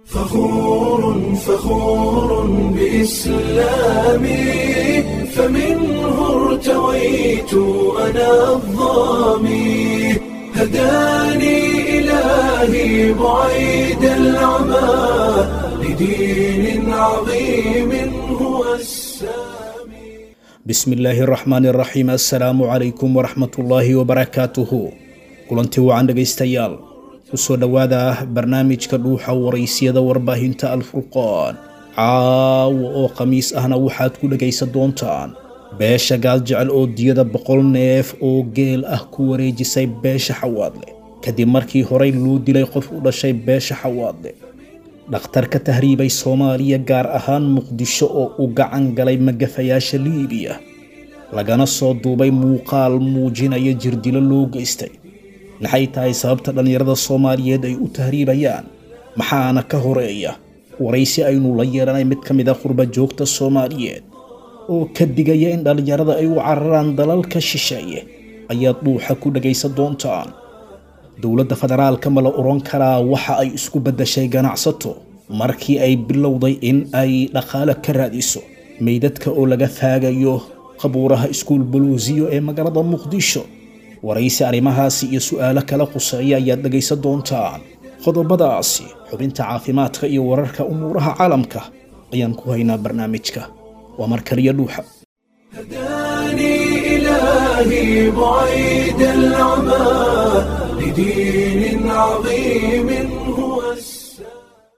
فخور فخور بإسلامي فمنه ارتويت أنا الظامي هداني إلهي بعيد العمى لدين عظيم هو السامي bismi illaahi araxmaan iraxiim assalaamu calaykum waraxmatullaahi wabarakaatuhu kulanti wacan dhegaystayaal kusoo dhowaada barnaamijka dhuuxa waraysiyada warbaahinta alfurqaan caawa oo khamiis ahna waxaad ku dhegaysan doontaan beesha gaal jecel oo diyada boqol neef oo geel ah ku wareejisay beesha xawaadle kadib markii horey loo dilay qof u dhashay beesha xawaadle dhakhtar ka tahriibay soomaaliya gaar ahaan muqdisho oo u gacan galay magafayaasha liibiya lagana soo duubay muuqaal muujinaya jirdilo loo geystay maxay tahay sababta dhallinyarada soomaaliyeed ay u tahriibayaan maxaana ka horeeya waraysi aynu la yeelanay mid ka mid a qurba joogta soomaaliyeed oo ka digaya in dhallinyarada ay u cararaan dalalka shisheeye ayaad dhuuxa ku dhagaysan doontaan dowladda federaalka ma la oran karaa waxa ay isku beddashay ganacsato markii ay bilowday in ay dhaqaale ka raadiso meydadka oo laga faagayo qabuuraha iskuul buluusiyo ee magaalada muqdisho waraysi arrimahaasi iyo su'aalo kala quseeya ayaad dhegaysan doontaan qodobadaasi xubinta caafimaadka iyo wararka umuuraha caalamka ayaan ku haynaa barnaamijka waa mar kaliya dhuuxa هداني إلهي بعيد العمى لدين عظيم هو السامي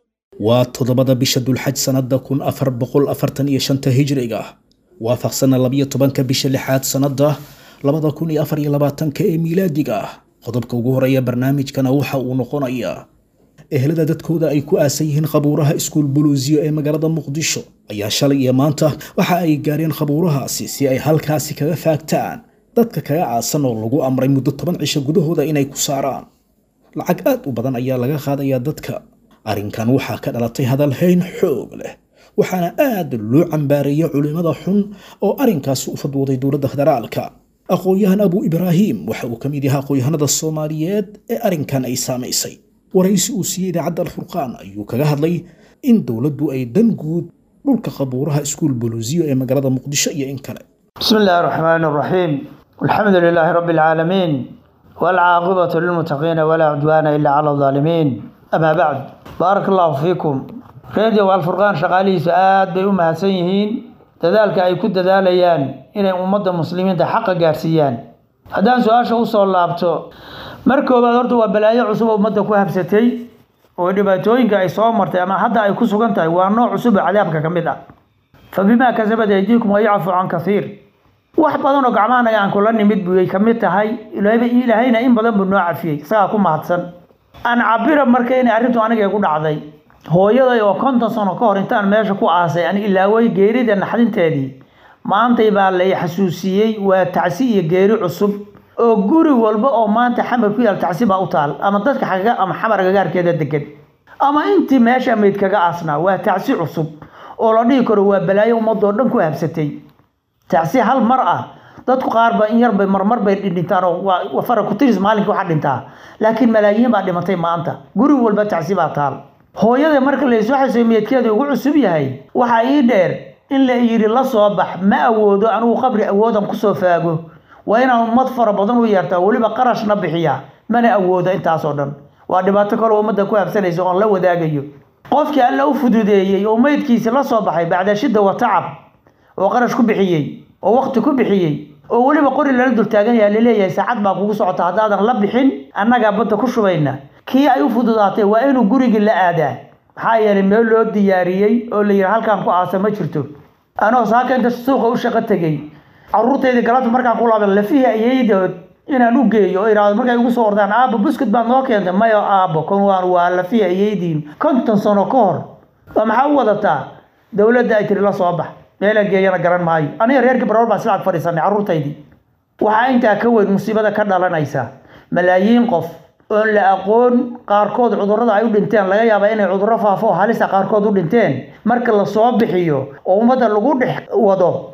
waa toddobada bisha dulxaj sannada kun afar boqol afartan iyo shanta hijriga waafaqsana labiyo tobanka bisha lixaad sannada labada kun iyo afar iyo labaatanka ee miilaadiga ah qodobka ugu horeeya barnaamijkana waxa uu noqonayaa ehelada dadkooda ay ku aasan yihiin qabuuraha iskuul buluusiyo ee magaalada muqdisho ayaa shalay iyo maanta waxa ay gaareen qabuurahaasi si ay halkaasi kaga faagtaan dadka kaga aasan oo lagu amray muddo toban cisho gudahooda inay ku saaraan lacag aad u badan ayaa laga qaadayaa dadka arrinkan waxaa ka dhalatay hadalhayn xoog leh waxaana aad loo cambaareeyay culimmada xun oo arrinkaasi u fadwooday dowladda federaalka aqoon-yahan abu ibraahim waxa uu ka mid yahay aqoon-yahanada soomaaliyeed ee arrinkan ay saamaysay waraysi uu siiyey idaacadda alfurqaan ayuu kaga hadlay in dowladdu ay dan guud dhulka qabuuraha iskuul buluusiyo ee magaalada muqdisho iyo in kale بسم الله الرحمن الرحيم الحمد لله رب العالمين والعاقبة للمتقين ولا عدوان إلا على الظالمين أما بعد بارك الله فيكم راديو الفرقان شغالي سآد بي أمها سيهين تذلك أي كد ذاليان إن أمد المسلمين تحقق جارسيان هدان سؤال شو صلى الله عليه markii koobaad horta waa balaayo cusub oo ummadda ku habsatay oo dhibaatooyinka ay soo martay ama hadda ay ku sugan tahay waa nooc cusub oo cadaabka ka mid ah fa bimaa kasabat aydiikum wayacfu can kasiir wax badan oo gacmahanaga aan kula nimid buyay ka mid tahay ilaahayna in badan buu noo cafiyey isagaa ku mahadsan aan cabira marka inay arrintu aniga ku dhacday hooyaday oo konton sano ka hor intaan meesha ku aasay aan ilaaway geerida naxdinteedii maantay baa lay xasuusiyey waa tacsi iyo geeri cusub oo guri walba oo maanta xamar ku yaal tacsi baa u taal ama dadka xagaga ama xamar gagaarkeeda degan ama intii meesha mayd kaga aasnaa waa tacsi cusub oo la dhihi karo waa balaayo ummadoo dhan ku habsatay tacsi hal mar ah dadku qaar ba in yar bay marmar bay dhintaan oo waa fara ku tiris maalinka waxaa dhintaa laakiin malaayiin baa dhimatay maanta guri walba tacsi baa taal hooyada marka la isoo xasooy meydkeeda ugu cusub yahay waxaa ii dheer in la yidhi la soo bax ma awoodo anigu qabri awoodan kusoo faago waa inaan ummad fara badan u yeertaa weliba qarashna bixiya mana awoodo intaasoo dhan waa dhibaato kaloo ummadda ku habsanaysa oon la wadaagayo qofkii alla u fududeeyey oo meydkiisi la soo baxay bacda shidda wa tacab oo qarash ku bixiyey oo waqti ku bixiyey oo weliba qori lala dul taagan yahay laleeyahay saacad baa kugu socota haddaadan la bixin annagaa badda ku shubayna kii ay u fududaatay waa inuu gurigii la aadaa maxaa yeelay meel loo diyaariyey oo la yidhi halkaan ku aasa ma jirto anoo saaka inta suuqa u shaqo tegey caruurtayda galabta markaan ku laaban lafihii ayaydood inaan u geeyo oo idhaahdo markay igu soo ordaan aabbo buskut baad noo keentay mayo aabbo kon waan waa lafihii ayaydiin konton sano ka hor waa maxaa u wadataa dowladda ay tiri la soo bax meelaan geeyana garan maayo aniga reerkii barool baan silaag fadhiisanay carruurtaydii waxaa intaa ka weyn musiibada ka dhalanaysa malaayiin qof oon la aqoon qaarkood cudurrada ay u dhinteen laga yaabaa inay cudurro faafo oo halisa qaarkood u dhinteen marka la soo bixiyo oo ummadda lagu dhex wado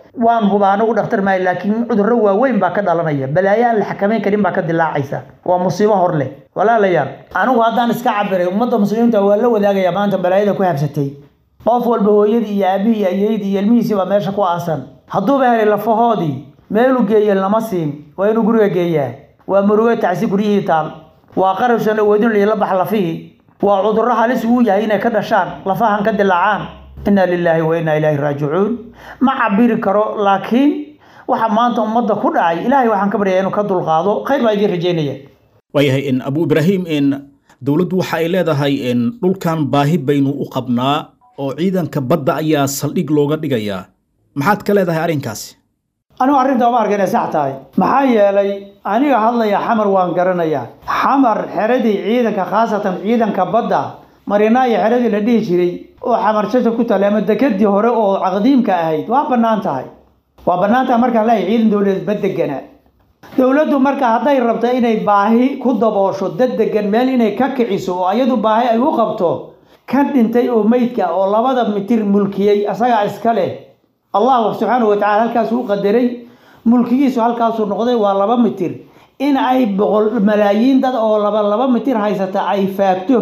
waan hubaa anagu dhakhtar maayo laakiin cudurro waaweyn baa ka dhalanaya balaayo aan la xakamayn karin baa ka dilaacaysa waa musiibo hor leh walaalayaal anigu haddaan iska cabiray ummadda muslimiinta waa la wadaagaya maanta balaayada ku habsatay qof walba hooyadii iyo aabihii iyo ayeydii iyo ilmihiisii baa meesha ku aasan hadduuba helay lafahoodii meelu geeye lama siin waa inuu guriga geeyaa waa murugo tacsi guryihii taal waa qarabsan awoodin la bax lafihii waa cudurro halis uu yahay inay ka dhashaan lafahan ka dilaacaan inna lilaahi wa inna ilaahi raajicuun ma cabiri karo laakiin waxa maanta ummadda ku dhacay ilaahay waxaan ka baryayaa inuu ka dulqaado khayr baa idiin rajeynaya waayahay in abu ibraahim in dowladdu waxa ay leedahay in dhulkan baahi baynu u qabnaa oo ciidanka badda ayaa saldhig looga dhigayaa maxaad ka leedahay arrinkaasi anigu arrinta uma arka inay sax tahay maxaa yeelay aniga hadlaya xamar waan garanayaa xamar xeradii ciidanka khaasatan ciidanka badda marinaayo xeradii la dhihi jiray oo xamar jaja ku taale ama dekadii hore oo caqdiimka ahayd waa bannaan tahay waa bannaan tahay markaan leeyahay ciidan dowladeed ba deganaa dowladdu marka hadday rabto inay baahi ku daboosho dad degan meel inay ka kiciso oo iyadu baahi ay u qabto kan dhintay oo meydka oo labada mitir mulkiyey asagaa iska leh allah subxaanahu watacala halkaasuu u qadaray mulkigiisu halkaasuu noqday waa laba mitir in ay boqol malaayiin dad oo laba laba mitir haysata ay faagto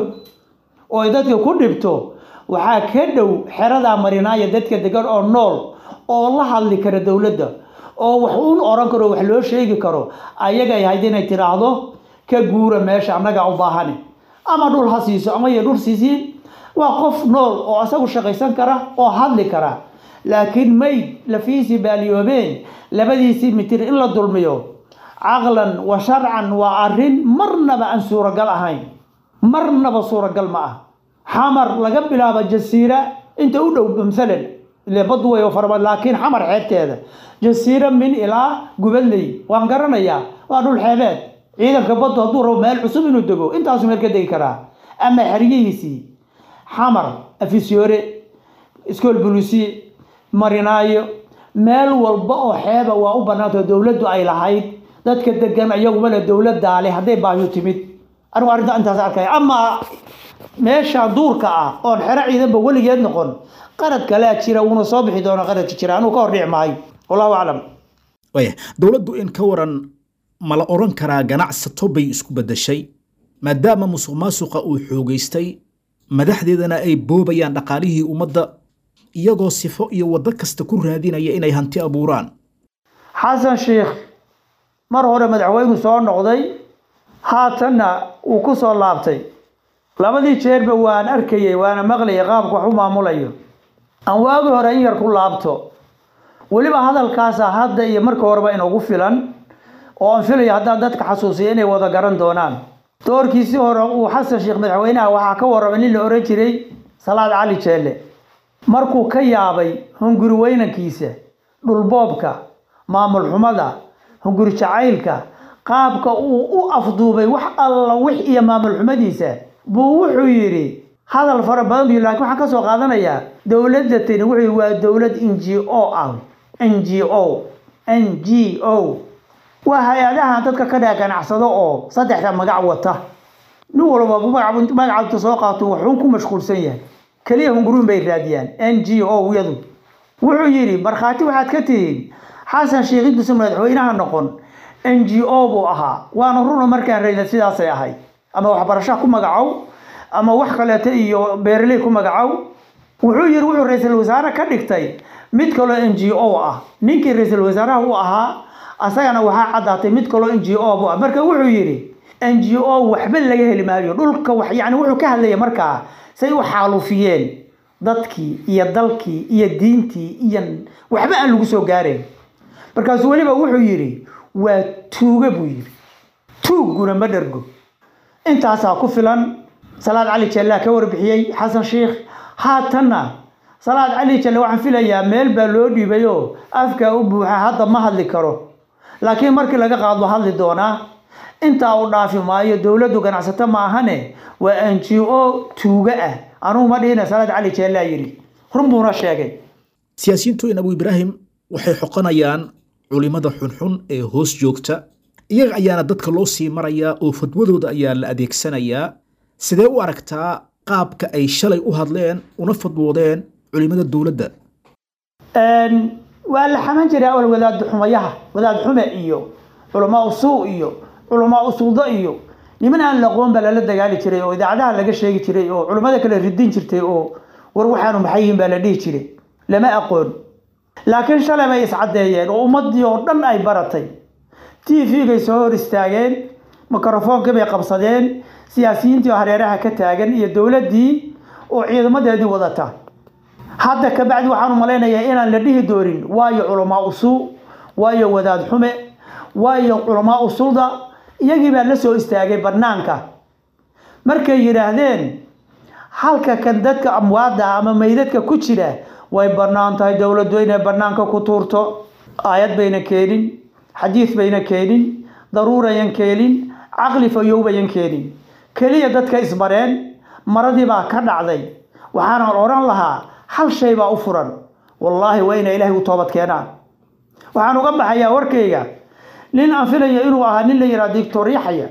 oo ay dadka ku dhibto waxaa ka dhow xeradaa marinaaya dadka degan oo nool oo la hadli kara dowladda oo wax uun oran karo wax loo sheegi karo ayagay hayd inay tidhaahdo ka guura meesha annagaa u baahane ama dhul ha siiso ama iyo dhul siisiin waa qof nool oo asagu shaqaysan kara oo hadli kara laakiin mayd lafiisii baaliyoobeen labadiisii mitir in la dulmiyo caqlan wa sharcan waa arrin marnaba aan suuragal ahayn marnaba suuragal ma ah xamar laga bilaabo jasiira inta u dhow masalan ile baddu way farabad laakiin xamar xeebteeda jasiira min ilaa gubadley waan garanayaa waa dhul xeebeed ciidanka baddu hadduu rabo meel cusub inuu dego intaasu meel ka degi karaa ama xeryihiisii xamar afisyoore iskool bulusi marinaayo meel walba oo xeeba waa u bannaantao dowladdu ay lahayd dadka degan iyaguma le dowladdaa leh hadday baahiyu timid anigu arrinta intaas arkaya amaa meesha duurka ah oon xero ciidanba weligeed noqon qarad kalea jira wuuna soo bixi doona qaradka jira anuu ka hor dhici maayo wallahu aclam waaya dowladdu in ka waran ma la odhan karaa ganacsato bay isku beddeshay maadaama musuq maasuqa uu xoogaystay madaxdeedana ay boobayaan dhaqaalihii ummadda iyagoo sifo iyo waddo kasta ku raadinaya inay hanti abuuraan xasan sheikh mar hore madaxweynu soo noqday haatanna uu ku soo laabtay labadii jeerba waan arkayay waana maqlayay qaabka wax u maamulayo aan waagi hore in yar ku laabto weliba hadalkaasa hadda iyo marka horeba inugu filan oo aan filayo haddaan dadka xasuusiya inay wada garan doonaan doorkiisii hore uu xasan sheekh madaxweynaha waxaa ka warramay nin la ohan jiray salaad cali jeelle markuu ka yaabay hunguri weynankiisa dhulboobka maamul xumada hunguri jacaylka qaabka uu u afduubay wax alla wix iyo maamul xumadiisa buu wuxuu yidhi hadal fara badan bu lakin waxaan ka soo qaadanayaa dowladda tani wuxuu waa dowlad n g o ah n g o n g o waa hay-adaha dadka ka dhaa ganacsado oo saddexda magac wata nin walba magacaabta soo qaato waxuun ku mashquulsan yahay keliya hunguruun bay raadiyaan n g o yadu wuxuu yidhi markhaati waxaad ka tihiin xasan sheekh intuusan madaxweynaha noqon n g o buu ahaa waana runa markaan rayna sidaasay ahayd ama waxbarashaha ku magacow ama wax kaleeto iyo beeraley ku magacow wuxuu yidhi wuxuu ra-iisul wasaare ka dhigtay mid kaloo n g o ah ninkii ra-iisul wasaaraha u ahaa asagana waxaa caddaatay mid kaloo n g o bu ah marka wuxuu yidhi n g o waxba laga heli maayo dhulka wax yani wuxuu ka hadlaya markaa say u xaalufiyeen dadkii iyo dalkii iyo diintii iyo waxba aan lagu soo gaarayn markaasuu weliba wuxuu yidhi waa tuuga buu yidhi tuugguna ma dhergo intaasaa ku filan salaad cali jallaa ka warbixiyey xasan sheikh haatanna salaad cali jalle waxaan filayaa meel baa loo dhiibayoo afkaa u buuxa hadda ma hadli karo laakiin markii laga qaado hadli doonaa intaa u dhaafi maayo dowladdu ganacsato ma ahane waa n g o tuuga ah anugu ma dhihina salaad cali jallaa yidhi run buuna sheegay siyaasiyiintu in abu ibraahim waxay xoqonayaan culimada xunxun ee hoos joogta iyaga ayaana dadka loo sii marayaa oo fadwadooda ayaa la adeegsanayaa sidee u aragtaa qaabka ay shalay u hadleen una fadwoodeen culimada dowladda waa la xaman jiray awal wadaad xumayaha wadaad xume iyo culamaa usuu iyo culamaa usuldo iyo niman aan laqoon baa lala dagaali jiray oo idaacadaha laga sheegi jiray oo culammada kale ridin jirtay oo war waxaanu maxay yihiin baa la dhihi jiray lama aqoon laakiin shalay bay iscaddeeyeen oo ummaddii oo dhan ay baratay t v-gay soo hor istaageen mikrofoonkii bay qabsadeen siyaasiyiintii oo hareeraha ka taagan iyo dowladdii oo ciidamadeedii wadata hadda kabacdi waxaan u malaynayaa inaan la dhihi doonin waayo culamaa usuu waayo wadaad xume waayo culamaa usulda iyagii baa la soo istaagay bannaanka markay yidhaahdeen halka kan dadka amwaadda ama meydadka ku jira way bannaan tahay dowladdu inay bannaanka ku tuurto aayad bayna keenin xadiid bayna keenin daruurayan keenin caqli fayowbayan keenin keliya dadka isbareen maradii baa ka dhacday waxaanan odhan lahaa hal shay baa u furan wallaahi waa inay ilaahay u toobad keenaan waxaan uga baxayaa warkayga nin aan filaya inuu ahaa nin la yidhaha dictor yaxya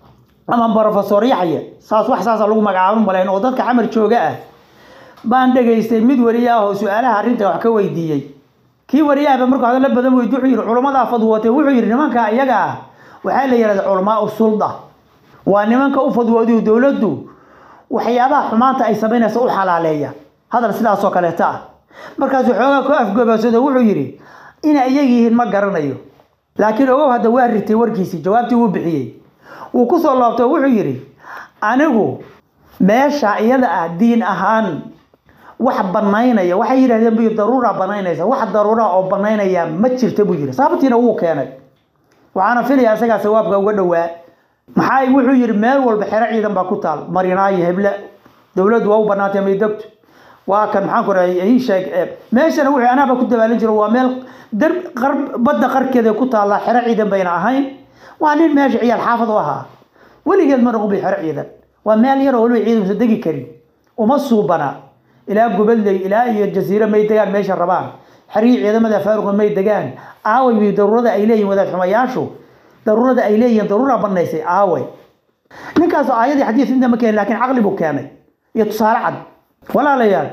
ama brofesor yaxya saas wax saasa lagu magacaabo malayn oo dadka xamar jooga ah baan dhegaystay mid wariye ah oo su-aalaha arrinta wax ka weydiiyey kii wariyaahba markuu hadallo badan weydi wuxuu yidhi culamadaa fadwootay wuxuu yidhi nimanka iyaga ah waxaa la yidhahda culamaa u sulda waa nimanka u fadwoodiyo dowladdu waxyaabaha xumaanta ay samaynaysa u xalaaleeya hadal sidaasoo kaleeta ah markaasuu xoogaa ku afgobasado wuxuu yidhi inay iyaga yihiin ma garanayo laakiin ogow hadda waa ritay warkiisii jawaabtii wuu bixiyey wuu ku soo laabtay oo wuxuu yidhi anigu meesha iyada ah diin ahaan wax banaynaya waxay yidhahdeen bu daruura banaynaysa wax daruura oo banaynaya ma jirta buu yidhi sababtiina wuu keenay waxaana filayaa isagaa sawaabka uga dhowaa maxaa wuxuu yidhi meel walba xero ciidan baa ku taal marinaayo heble dowladdu waa u banaantay maydogto waa kan maxaan ku rahay ii sheeg meeshana wuxuu anaaba ku dabaalin jiro waa meel dar qar badda qarkeeda ku taalla xero ciidan bayna ahayn waa nin meesha ciyaal xaafad u ahaa weligeed ma noqon bay xero ciidan waa meel yaroo waliba ciidansa degi karin uma suubana ilaa gubadley ilaa iyo jasiiro may degaan meesha rabaan xerihii ciidamada faaruqa may degaan aaway bi daruurada ay leeyihin wadaad xumayaashu daruurada ay leeyihiin daruura banaysay aaway ninkaas aayadii xadiis inta ma keenin laakiin caqli buu keenay iyo tusaale cad walaalayaal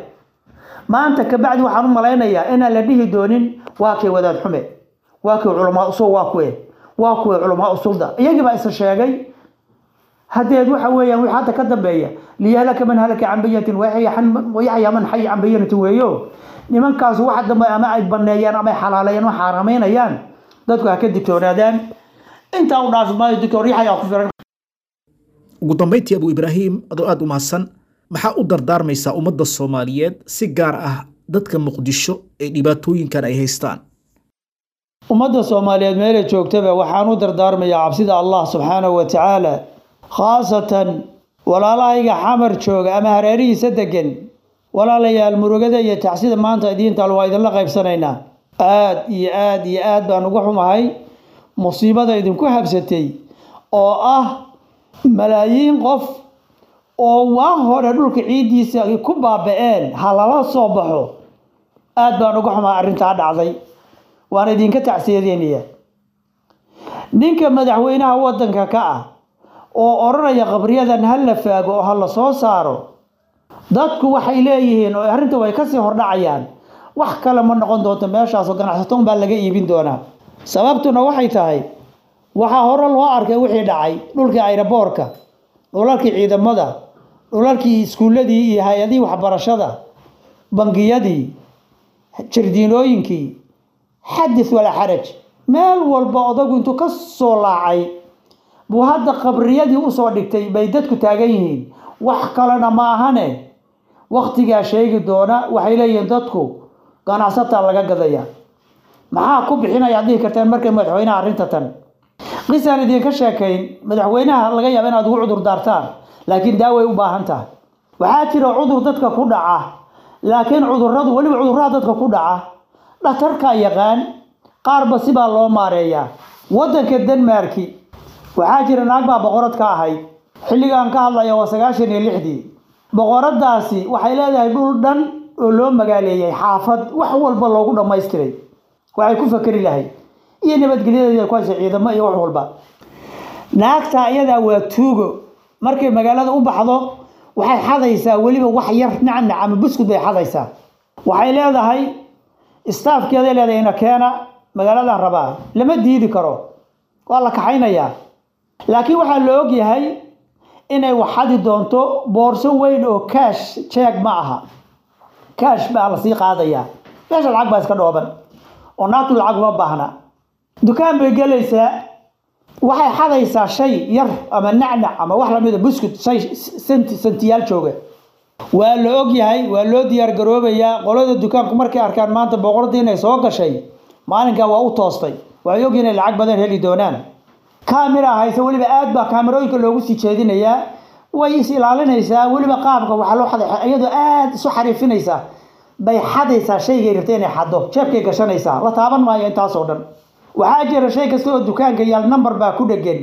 maanta kabacdi waxaan u malaynayaa inaan la dhihi doonin waa kay wadaad xume waa kay culamaa usul waa kuwe waa kuwe culamaa usulda iyagii baa isa sheegay hadeed waxa weeyaan wixii hadda ka dambeeya liyahlaka man halaka can bayinatin wayaxya man xaya can bayinatin weeyo nimankaas waxa dambe ama ay baneeyaan ama ay xalaaleeyaan ama xaaraamaynayaan dadku ha ka digtoonaadaan intaa u dhaafi maayo doctor yaxya ku firan ugu dambayntii abu ibraahim adoo aada u mahadsan maxaa u dardaarmaysaa ummadda soomaaliyeed si gaar ah dadka muqdisho ee dhibaatooyinkan ay haystaan ummadda soomaaliyeed meelay joogtaba waxaan u dardaarmayaa cabsida allah subxaanahu wa tacaala khaasatan walaalahayga xamar jooga ama hareerihiisa degan walaalayaal murugada iyo tacsida maanta idiintaal waa idinla qaybsanaynaa aad iyo aad iyo aad baan uga xumahay musiibada idinku habsatay oo ah malaayiin qof oo waa hore dhulka ciiddiisa ku baaba-een ha lala soo baxo aad baan uga xumahay arrintaa dhacday waan idinka tacsiyadeynaya ninka madaxweynaha waddanka ka ah oo odhanaya qabriyadan ha la faago oo ha la soo saaro dadku waxay leeyihiin oo arrinta way kasii hordhacayaan wax kale ma noqon doonto meeshaasoo ganacsaton baa laga iibin doonaa sababtuna waxay tahay waxaa hore loo arkay wixii dhacay dhulkii ayraboorka dhulalkii ciidamada dhulalkii iskuulladii iyo hay-adihii waxbarashada bangiyadii jardiinooyinkii xadis walaa xaraj meel walba odagu intuu ka soo laacay buu hadda qabriyadii usoo dhigtay bay dadku taagan yihiin wax kalena ma ahane waktigaa sheegi doona waxay leeyihiin dadku ganacsataa laga gadaya maxaa ku bixinaya ad dhihi kartaan markay madaxweynaha arrinta tan qisaan idinka sheekayn madaxweynaha laga yaaba inaad ugu cudur daartaan laakiin daaway u baahan tahay waxaa jira cudur dadka ku dhaca laakiin cuduradu weliba cudurada dadka ku dhaca dhatarkaa yaqaan qaarba sibaa loo maareeyaa waddanka denmarki waxaa jira naag baa boqorad ka ahayd xilligaan ka hadlaya waa sagaashan iyo lixdii boqoradaasi waxay leedahay dhul dhan oo loo magaaleeyay xaafad wax walba loogu dhammaystiray waxay ku fakeri lahayd iyo nabadgelyadeeda ku haysa ciidamo iyo wax walba naagtaa iyadaa waa tuugo markay magaalada u baxdo waxay xadaysaa weliba wax yar nacnac ama buskud bay xadaysaa waxay leedahay staafkeeday leedahay ina keena magaaladan rabaa lama diidi karo waa la kaxaynayaa laakiin waxaa la og yahay inay waxadi doonto boorso weyn oo kaash jeeg ma aha kaash baa lasii qaadayaa meesha lacag baa iska dhooban oo naagtu lacag uma baahna dukaan bay gelaysaa waxay xadaysaa shay yar ama nacnac ama wax lamida buskut shay senti sentiyaal jooga waa la og yahay waa loo diyaar garoobayaa qolada dukaanku markay arkaan maanta boqoradii inay soo gashay maalinkaa waa u toostay waxay og inay lacag badan heli doonaan kaamira hayse weliba aad baa kaamirooyinka loogu sii jeedinayaa way is ilaalinaysaa weliba qaabka waxaa loo xaday iyadoo aad isu xariifinaysaa bay xadaysaa shaygay rabtay inay xaddo jeebkay gashanaysaa la taaban maayo intaasoo dhan waxaa jira shay kasta oo dukaanka yaal number baa ku dhegan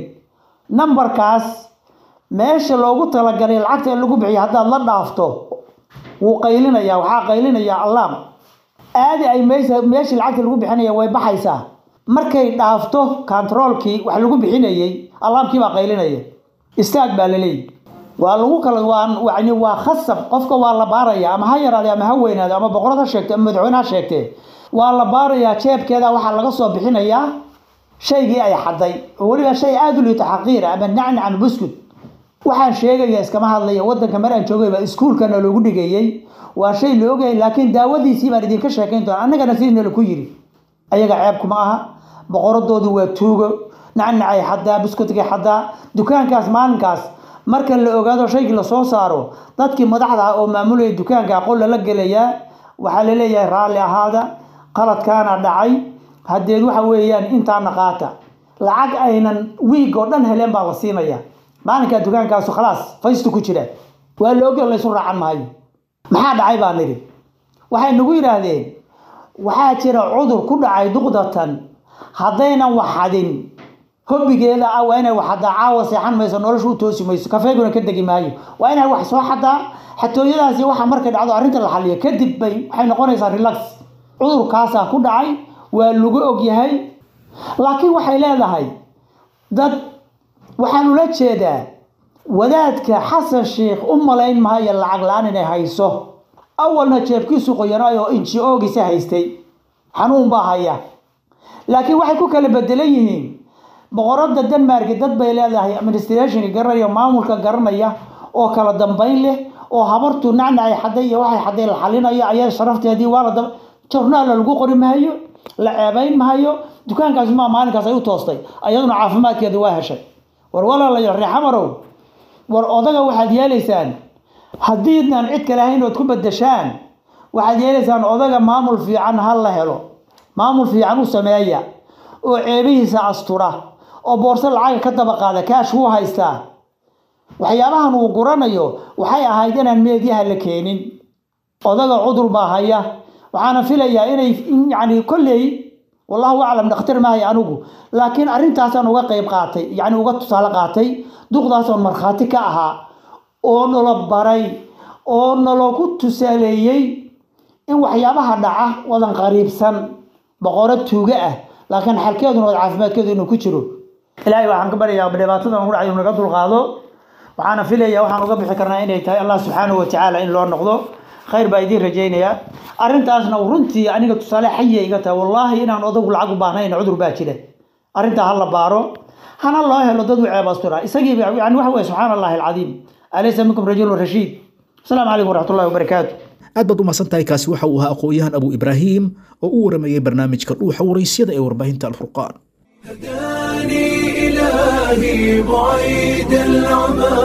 numberkaas meesha loogu talagalay lacagta in lagu bixiyo haddaad la dhaafto wuu qaylinayaa waxaa qaylinayaa allaam aadi ay meesha meeshii lacagta lagu bixinaya way baxaysaa markay dhaafto controolkii wax lagu bixinayey allaamkii baa qaylinaya istaag baa laleeyahy waa lagu kala waa yani waa khasab qofka waa la baaraya ama ha yaraade ama ha weynaade ama boqorad ha sheegte ama madaxweyne ha sheegtee waa la baarayaa jeebkeeda waxaa laga soo bixinayaa shaygii ay xaday oo weliba shay aada u liito xaqiira ama nacnac ama buskut waxaan sheegaya iskama hadlaya wadanka mar aan joogay baa iskuulkana loogu dhigayey waa shay la ogyahay laakiin daawadiisii baan idinka sheekayn doona annagana sidina laku yiri ayaga ceebkuma aha boqoradoodu waa tuugo nacnacay xadaa buskutgay xadaa dukaankaas maalinkaas marka la ogaado shaygii lasoo saaro dadkii madaxda ah oo maamulaya dukaanka aqoon lala gelayaa waxaa laleeyahay raalli ahaada qaladkaana dhacay hadeed waxa weeyaan intaana qaata lacag aynan wiig oo dhan heleen baa la siinaya maalinkaa dukaankaasu khalaas faystu ku jira waa la ogya laysu raacan maayo maxaa dhacay baa nidhi waxay nagu yidhaahdeen waxaa jira cudur ku dhacay duqdatan haddaynan waxadin hobbigeeda ah waa inay wax xadaa caawa seexan mayso nolosha u toosi mayso kafeeguna ka degi maayo waa inay wax soo xadaa xatooyadaasi waxa markay dhacdo arrinta la xaliyo kadib bay waxay noqonaysaa relax cudurkaasaa ku dhacay waa lagu ogyahay laakiin waxay leedahay dad waxaan ula jeedaa wadaadka xasan sheikh u malayn maayo lacag la-aan inay hayso awalna jeebkiisu qoyanay oo inji oogisa haystay xanuun baa haya laakiin waxay ku kala bedelan yihiin boqorada denmark dad bay leedahay administrationka garanaya maamulka garanaya oo kala dambeyn leh oo habartu nacnacay xaday iyo waxay xaday la xalinayo ayaa sharafteedii waa la jornaala lagu qori maayo la ceebayn maayo dukaankaas maa maalinkaas ay u toostay ayaduna caafimaadkeeda waa heshay war walaalayaal reexamarow war odaga waxaad yeelaysaan haddiidnaan cid kale ahayn ood ku bedeshaan waxaad yeelaysaan odaga maamul fiican ha la helo maamul fiican u sameeya oo ceebihiisa astura oo boorso lacaga ka daba qaada kaash wuu haystaa waxyaabahan uu guranayo waxay ahayd inaan meedyaha la keenin odaga cudur baa haya waxaana filayaa inay yani kolley wallahu aclam dhakhtar maahay anigu laakiin arrintaasaan uga qayb qaatay yani uga tusaale qaatay duqdaasoon markhaati ka ahaa oo nalo baray oo nalogu tusaaleeyey in waxyaabaha dhaca wadan qariibsan boqoro tuuga ah laakiin xalkeeduna wad caafimaadkeedu inuu ku jiro ilaahay waxaan ka baryayaa dhibaatadan ugu dhacay naga dulqaado waxaana filayaa waxaan uga bixi karnaa inay tahay allah subxaanahu watacaala in loo noqdo khayr baa idiin rajaynayaa arrintaasna runtii aniga tusaale xayiya iga tahay wallaahi inaan odagu lacag u baahnayn cudur baa jira arrintaa ha la baaro hana loo helo dad u ceeb astura isagii yani waxa weye subxaana allahi alcadiim alaysa minkum rajulun rashiid asalaamu calaykum waraxmatullahi wabarakaatu aad baad u mahadsan tahay kaasi waxa uu ahaa aqoon-yahan abu ibraahim oo u waramayey barnaamijka dhuuxa waraysyada ee warbaahinta alfurqaan هداني إلهي بعيد العمى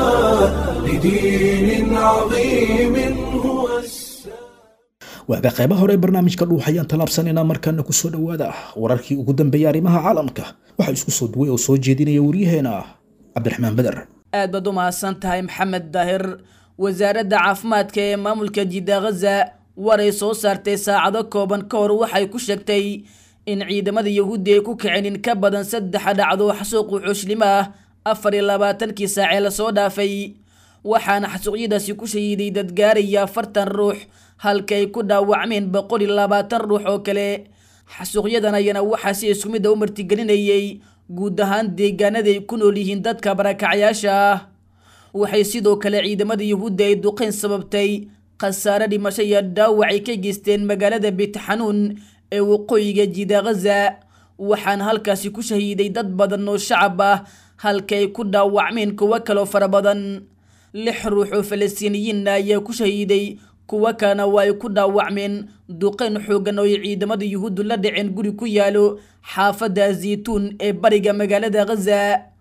لدين عظيم هو السلام waaga qaybaha hore ee barnaamijka dhuux ayaan tallaabsanaynaa markaana ku soo dhowaada wararkii ugu dambeeyay arrimaha caalamka waxaa isku soo duway oo soo jeedinaya waryaheena cabdiraxmaan beder aad baad u mahadsan tahay maxamed daahir wasaaradda caafimaadka ee maamulka jidda khaza waray soo saartay saacado kooban ka hor waxay ku sheegtay in ciidamada yahuuddi ay ku kaceen in ka badan saddex dhacdo xasuuq wuxuushlimo ah afar iyo labaatankii saacee lasoo dhaafay waxaana xasuuqyadaasi ku shahiiday dad gaaraya afartan ruux halka ay ku dhaawacmeen boqol iyo labaatan ruux oo kale xasuuqyadan ayana waxaa si isku mid a u martigelinayay guud ahaan deegaanada ay ku nool yihiin dadka barakacyaasha ah waxay sidoo kale ciidamada yahuudda ay duqeyn sababtay khasaare dhimasho iyo dhaawac ay ka geysteen magaalada bitxanuun ee waqooyiga jiida ghaza waxaana halkaasi ku shahiiday dad badan oo shacab ah halka ay ku dhaawacmeen kuwo kaloo fara badan lix ruux oo falastiiniyiinna ayaa ku shahiiday kuwo kalena waa ay ku dhaawacmeen duqeyn xoogan oo ay ciidamada yuhuuddu la dhaceen guri ku yaalo xaafadda zaytuun ee bariga magaalada ghaza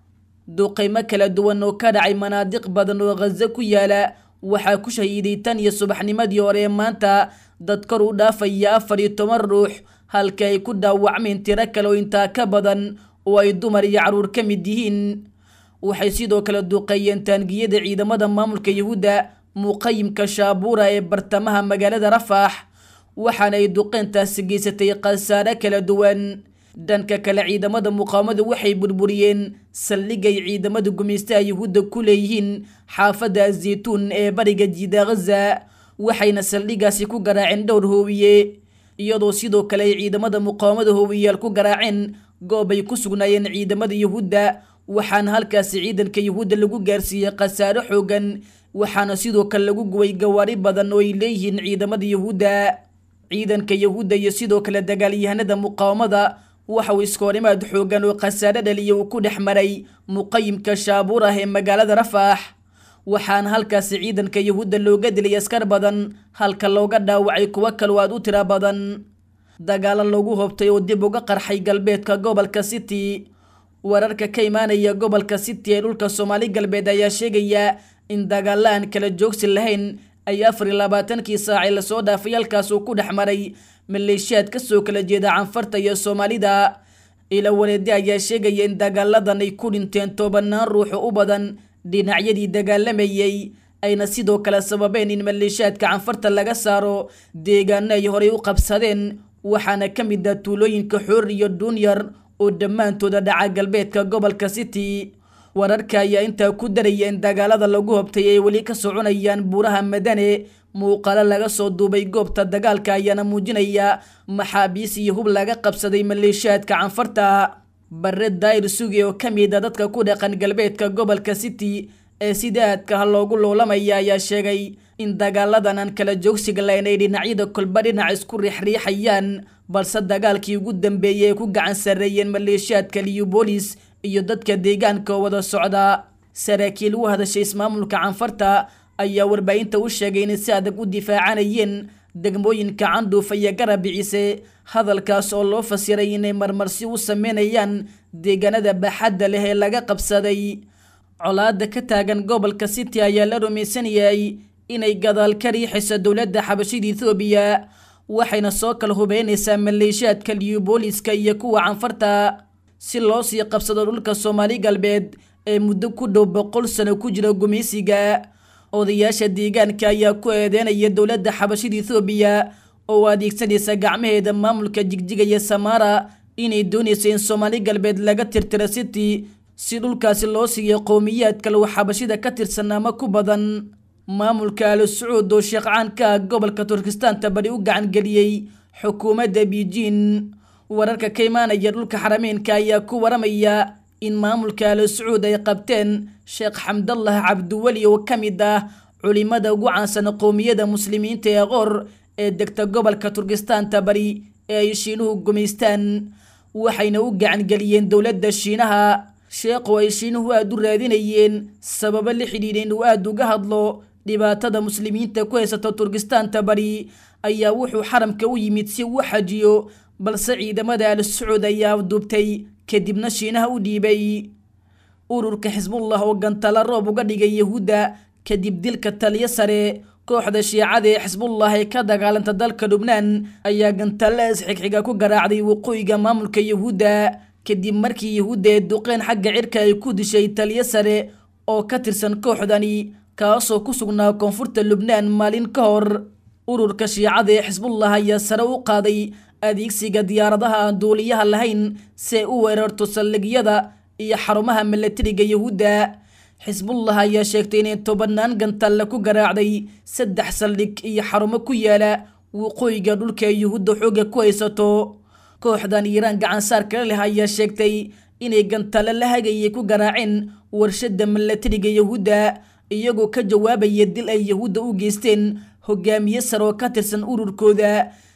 duqeymo kala duwan oo ka dhacay manaadiq badan oo ghaza ku yaala waxaa ku shahiiday tan iyo subaxnimadii hore ee maanta dad kor u dhaafaya afar iyo toban ruux halka ay ku dhaawacmeen tiro kale oo intaa ka badan oo ay dumar iyo carruur ka mid yihiin waxay sidoo kale duqeeyeen taangiyada ciidamada maamulka yuhuudda muqayimka shaabuura ee bartamaha magaalada rafax waxaana ay duqeyntaasi geysatay khasaare kala duwan dhanka kale ciidamada muqaawamadu waxay burburiyeen saldhigay ciidamada gumaystaha yuhuudda ku leeyihiin xaafadda zaytuun ee bariga jiida ghaza waxayna saldhigaasi ku garaaceen dhowr hoowiye iyadoo sidoo kale ay ciidamada muqaawamada hoowiyaal ku garaaceen goob ay ku sugnaayeen ciidamada yuhuudda waxaana halkaasi ciidanka yuhuudda lagu gaarsiiyey khasaare xoogan waxaana sidoo kale lagu guway gawaari badan oo ay leeyihiin ciidamada yuhuudda ciidanka yuhuudda iyo sidoo kale dagaalyahanada muqaawamada waxa uu iskoorimaad xoogan oo khasaare dhaliya uu ku dhex maray muqayimka shaabuur ah ee magaalada rafax waxaana halkaasi ciidanka yuhuudda looga dilay askar badan halka looga dhaawacay kuwo kaloo aad u tira badan dagaalo lagu hobtay oo dib uga qarxay galbeedka gobolka city wararka ka imaanaya gobolka city ee dhulka soomaali galbeed ayaa sheegaya in dagaalla aan kala joogsi lahayn ay afar iyo labaatankii saacee lasoo dhaafay halkaas uu ku dhex maray maleeshiyaad kasoo kala jeeda canfarta iyo soomaalida ila wareede ayaa sheegaya in dagaaladan ay ku dhinteen tobanaan ruuxo u badan dhinacyadii dagaalamayay ayna sidoo kale sababeen in maleeshiyaadka canfarta laga saaro deegaano ay horey u qabsadeen waxaana ka mid ah tuulooyinka xoor iyo duunyar oo dhammaantooda dhaca galbeedka gobolka city wararka ayaa intaa ku daraya in dagaalada lagu hobtay ay weli ka soconayaan buuraha madane muuqaalo laga soo duubay goobta dagaalka ayaana muujinaya maxaabiis iyo hub laga qabsaday maleeshiyaadka canfarta bare daayir sugi oo ka mid a dadka ku dhaqan galbeedka gobolka city ee sida aadka ha loogu loolamaya ayaa sheegay in dagaaladan aan kala joogsiga lahayn ay dhinacyada kolba dhinac isku riixriixayaan balse dagaalkii ugu dambeeyay ay ku gacan sarreeyeen maleeshiyaadka liyubolis iyo dadka deegaanka oo wada socda saraakiil u hadashay ismaamulka canfarta ayaa warbaahinta u sheegay inay si adag u difaacanayeen degmooyinka candhuufa iyo garabiciise hadalkaas oo loo fasiray inay marmarsi u sameynayaan deegaanada baaxadda leh ee laga qabsaday colaada ka taagan gobolka city ayaa la rumaysan yahay inay gadaal ka riixayso dowladda xabashida ethoobiya waxayna soo kala hubeynaysaa maleeshiyaadka liyubooliska iyo kuwa canfarta si loo sii qabsado dhulka soomaali galbeed ee muddo ku dhow boqol sano ku jira gumaysiga odayaasha deegaanka ayaa ku eedeynaya dowladda xabashida ethoobiya oo adeegsanaysa gacmaheeda maamulka jigjiga iyo samaara inay doonayso in soomaali galbeed laga tirtiro city si dhulkaasi loo siiyo qowmiyaad kale uu xabashida ka tirsan ama ku badan maamulka al sacuud oo sheekh caan ka ah gobolka turkistaanta bari u gacan geliyey xukuumadda beijing wararka ka imaanaya dhulka xarameynka ayaa ku waramaya in maamulka al sacuud ay qabteen sheekh xamdallah cabdiweli oo ka mid ah culimada ugu caansan qowmiyada muslimiinta ee qoor ee degta gobolka turkistaanta bari ee ay shiinuhu gumaystaan waxayna u gacan geliyeen dowladda shiinaha sheekhu ay shiinuhu aada u raadinayeen sababo la xidhiidha inuu aada uga hadlo dhibaatada muslimiinta ku haysata turkistaanta bari ayaa wuxuu xaramka u yimid si uu xajiyo balse ciidamada al sacuud ayaa afduubtay kadibna shiinaha u dhiibay ururka xisbullah oo gantala roob uga dhigay yahuudda kadib dilka taliyo sare kooxda shiicada ee xisbullah ee ka dagaalanta dalka lubnaan ayaa gantalla isxigxiga ku garaacday waqooyiga maamulka yahuudda kadib markii yahuudda ee duqeen xagga cirka ay ku dishay taliyo sare oo ka tirsan kooxdani kaasoo ku sugnaa koonfurta lubnaan maalin ka hor ururka shiicada ee xisbullah ayaa sare u qaaday adeegsiga diyaaradaha aan duuliyaha lahayn si ay u weerarto saldhigyada iyo xarumaha milatariga yahuudda xisbullah ayaa sheegtay inay tobanaan gantalle ku garaacday saddex saldhig iyo xarumo ku yaala waqooyiga dhulka ee yahuudda xooga ku haysato kooxdan iiraan gacansaar kala leh ayaa sheegtay inay gantalle la hagayay ku garaaceen warshada milatariga yahuudda iyagoo ka jawaabaya dil ay yahuudda u geysteen hogaamiye sare oo ka tirsan ururkooda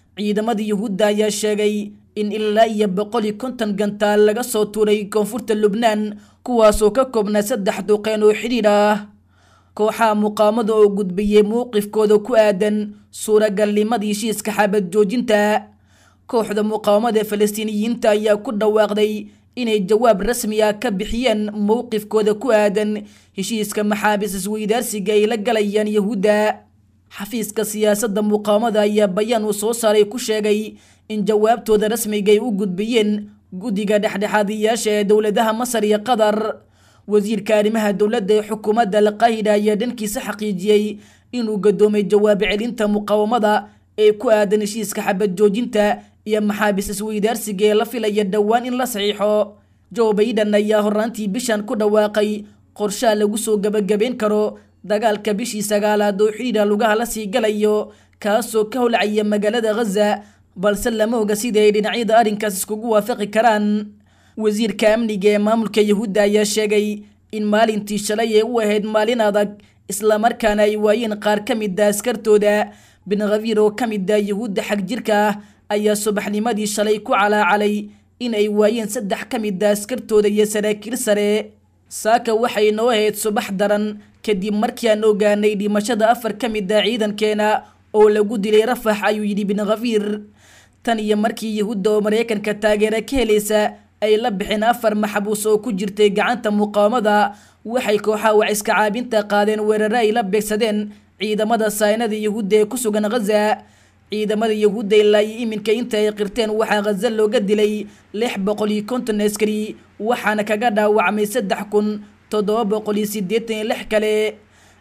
ciidamada yuhuudda ayaa sheegay in ilaa iyo boqol iyo konton gantaal laga soo tuuray koonfurta lubnaan kuwaasoo ka koobnaa saddex duqeen oo xidhiidh ah kooxaha muqaamada oo gudbiyey mowqifkooda ku aadan suuragalnimada heshiiska xabad joojinta kooxda muqaawamada falastiiniyiinta ayaa ku dhawaaqday inay jawaab rasmi ah ka bixiyeen mowqifkooda ku aadan heshiiska maxaabiis isweydaarsiga ay la galayaan yahuudda xafiiska siyaasadda muqaawamada ayaa bayaan uu soo saaray ku sheegay in jawaabtooda rasmiga ay u gudbiyeen guddiga dhexdhexaadiyaasha ee dowladaha masar iyo qatar wasiirka arrimaha dowladda ee xukuumadda alqaahida ayaa dhankiisa xaqiijiyey inuu gadoomay jawaab celinta muqaawamada ee ku aadan heshiiska xabad joojinta iyo maxaabiis isweydaarsiga ee la filaya dhowaan in la saxiixo joe baiden ayaa horaantii bishan ku dhawaaqay qorshaha lagu soo gebagabeyn karo dagaalka bishii sagaalaad oo xidhiidha lugaha la sii galayo kaasoo ka holcaya magaalada ghaza balse lama oga sida ay dhinacyada arrinkaas iskugu waafaqi karaan wasiirka amniga ee maamulka yahuudda ayaa sheegay in maalintii shalay ee u ahayd maalin adag islamarkaana ay waayeen qaar ka mid a askartooda bin khafiir oo ka mid a yahuudda xag jirka ah ayaa subaxnimadii shalay ku calaacalay in ay waayeen saddex ka mid a askartooda iyo saraakiil sare saaka waxay noo ahayd subax daran kadib markii aan ogaanay dhimashada afar ka mid a ciidankeena oo lagu dilay rafax ayuu yidhi bin khafiir tan iyo markii yahuudda oo maraykanka taageera ka helaysa ay la bixeen afar maxbuus oo ku jirtay gacanta muqaawamada waxay kooxaha waciska caabinta qaadeen weerare ay la beegsadeen ciidamada saynada yahuudda ee ku sugan ghaza ciidamada yahuudda ilaa iyo iminka inta ay qirteen waxaa ghaza looga dilay lix boqol iyo konton askari waxaana kaga dhaawacmay saddex kun toddoba boqol iyo siddeetan iyo lix kale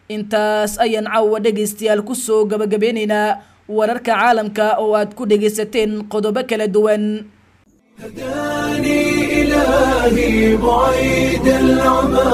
intaas ayaan caawa dhegaystayaal kusoo gabagabeynaynaa wararka caalamka oo aad ku dhegaysateen qodobo kala duwan هداني إلهي بعيد العمى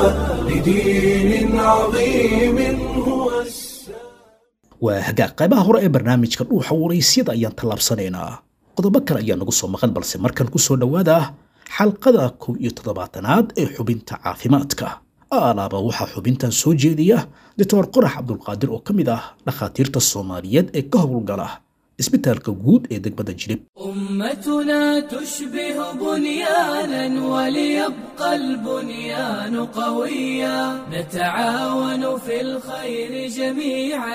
لدين عظيم هو السلام waa hagaag qaybaha hore ee barnaamijka dhuuxa waraysyada ayaan tallaabsanaynaa qodobo kale ayaa nagu soo maqan balse markan ku soo dhowaada xalqada kow iyo toddobaatanaad ee xubinta caafimaadka alaaba waxaa xubintan soo jeediya doctor qorax cabdulqaadir oo ka mid ah dhakhaatiirta soomaaliyeed ee ka howlgala isbitaalka guud ee degmada jilib أمتنا تشبه بنيانا وليبقى البنيان قويا نتعاون في الخير جميعا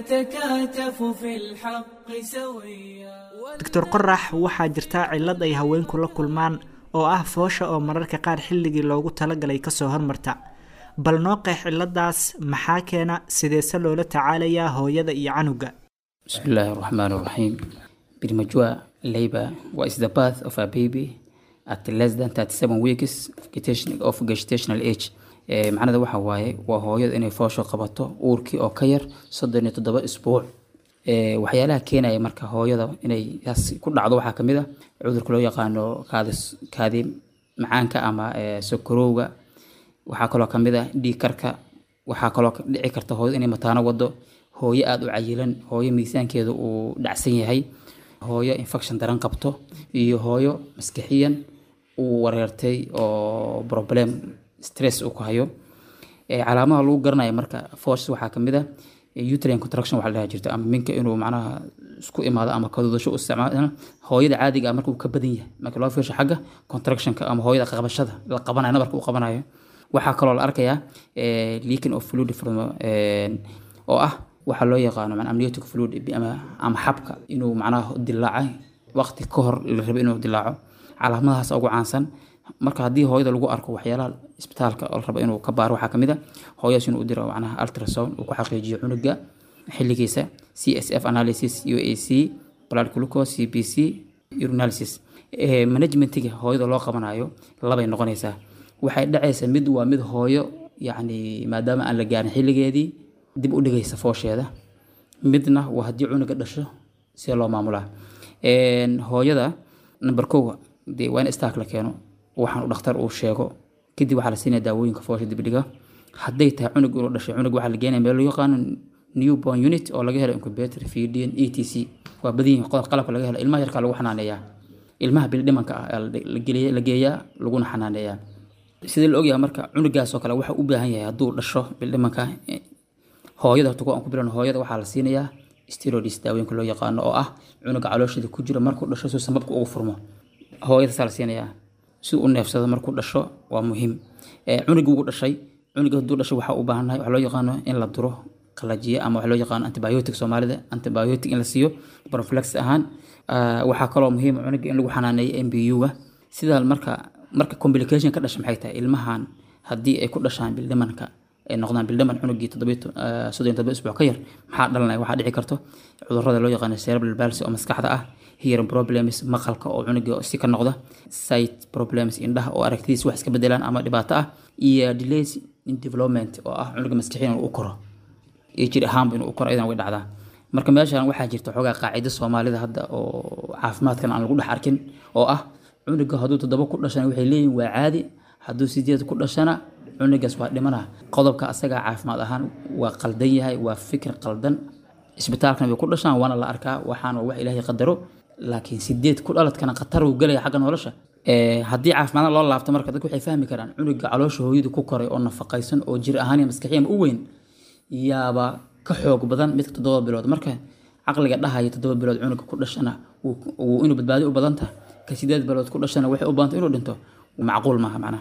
نتكاتف في الحق سويا doctor qorax waxaa jirta cillad ay haweenku la kulmaan oo ah foosha oo mararka qaar xilligii loogu talagalay kasoo hormarta bal noo qeex cilladaas maxaa keena sideese loola tacaalayaa hooyada iyo canuga بسم الله الرحمن الرحيم premature labor is the birth of a baby at less than 37 weeks of gestation- of gestational age Eh, macnada waxa waaye waa hooyada inay foosho qabato uurkii oo ka yar soddon iyo toddoba isbuuc Eh, waxyaalaha keenaya marka hooyada inay taas ku dhacdo waxaa kamid a cudurka loo yaqaano kaadi kaadi macaanka ama eh, sokorowga waxaa kaloo kamid ah dhiig karka waxaa kaloo ka- dhici karta hooyada inay mataano wado hooyo aada u cayilan hooyo miisaankeeda uu dhacsan yahay hooyo infection daran qabto iyo hooyo maskixiyan uu wareertay oo problem stress uu ku hayo Eh, calaamadaha lagu garanayo marka force waxaa kamid ah eh, uterine contraction waxaa la dhaha jirta ama minka inuu macnaha isku imaado ama kadudasho u isticmaalo hooyada caadiga ah marka uu ka badan yahay marka loo fiirsho xagga contractionka ama hooyada qabashada la qabanayo nabarka uu qabanayo waxaa kaloo la arkayaa eh, leaking of fluid from eh, oo ah waxaa loo yaqaano macnaa amniotic fluid ama, ama xabka inuu macnaha dilaacay waqti ka hor la rabo inuu dilaaco calaamadahaas ugu caansan marka haddii hooyada lagu arko waxyaalaha isbitaalka oo la rabo inuu ka baaro waxaa kamid a hooyadaas inuu u diro macnaha ultrasound uu ku xaqiijiyo cunuga xilligiisa c s f analysis u a c blood glucose c b c urinalysis Eh, managementiga hooyada loo qabanayo labay noqonaysaa waxay dhacaysa mid waa mid hooyo yacni maadaama aan la gaarin xilligeedii dib u dhigaysa foosheeda midna waa haddii cunuga dhasho see loo maamulaa Een, hooyada number kow dee waa in istaak la keeno waxaan u dhakhtar uu sheego kadib waxaa la siinaya daawooyinka foosha dibdhiga hadday tahay cunug inuu dhashay cunug waxaa la geenaya meel loo yaqaano newborn unit oo laga helo incubator feedin e t c waa badan yihiin qodob qalabka laga helo ilmaha yarkaa lagu xanaaneeyaa ilmaha bildhimanka ah ayaa la la geliya- la geeyaa laguna xanaaneeyaa sidii la ogyahay marka cunugaas oo kale waxa u baahan yahay hadduu dhasho bildhimanka eh, hooyada horta kuwa aan ku bilan hooyada waxaa la siinayaa steroids daawooyinka loo yaqaano oo ah cunuga caloosheeda ku jira markuu dhasho si sambabka ugu furmo hooyadasaa la siinayaa si u neefsado markuu dhasho waa muhiim cunugii ugu dhashay cunuga hadduu dhasho waxaa u baahannahay waxaa loo yaqaano in la duro qalajiye ama waxa loo yaqaano antibiotic soomaalida antibiotic in la siiyo prophylaxis ahaan waxaa kaloo muhiim cunuga in lagu xanaaneeyo mbu-ga sidaa marka marka complication ka dhasha maxay tahay ilmahan haddii ay ku dhashaan bildhimanka ay noqdaan bildhiman cunugii soddon todoba isbuuc ka yar maxaa dhalanaya waxaa dhici karto cudurrada loo yaqaano cerebral palsy oo maskaxda ah hearing problems maqalka oo cunuga si ka noqda sight problems indhaha oo aragtidiis wax iska bedelaan ama dhibaato ah iyo delays in development oo ah cunuga maskaxiyan inuu u koro iyo jir ahaanba inuu u koro iyadan way dhacdaa marka meeshan waxaa jirta xoogaa qaacido soomaalida hadda oo caafimaadkan aan lagu dhex arkin oo ah cunuga hadduu toddoba ku dhashana waxay leeyihin waa caadi hadduu sideed ku dhashana cunugaas waa dhimana qodobka asagaa caafimaad ahaan waa qaldan yahay waa fikir qaldan isbitaalkan way ku dhashaan waana la arkaa waxaan waa wax ilaahay qadaro laakiin sideed ku dhaladkana khatar uu gelaya xagga nolosha haddii caafimaadna loo laabto marka dadku waxay fahmi karaan cunuga caloosha hooyadu ku koray oo nafaqaysan oo jir ahaan iyo maskaxiyan u weyn yaaba ka xoog badan midka toddoba bilood marka caqliga dhahaya toddoba bilood cunuga ku dhashana inuu badbaadi u badan tahay ka sideed bilood ku dhashana waxay u badanta inuu dhinto macquul maaha macnaha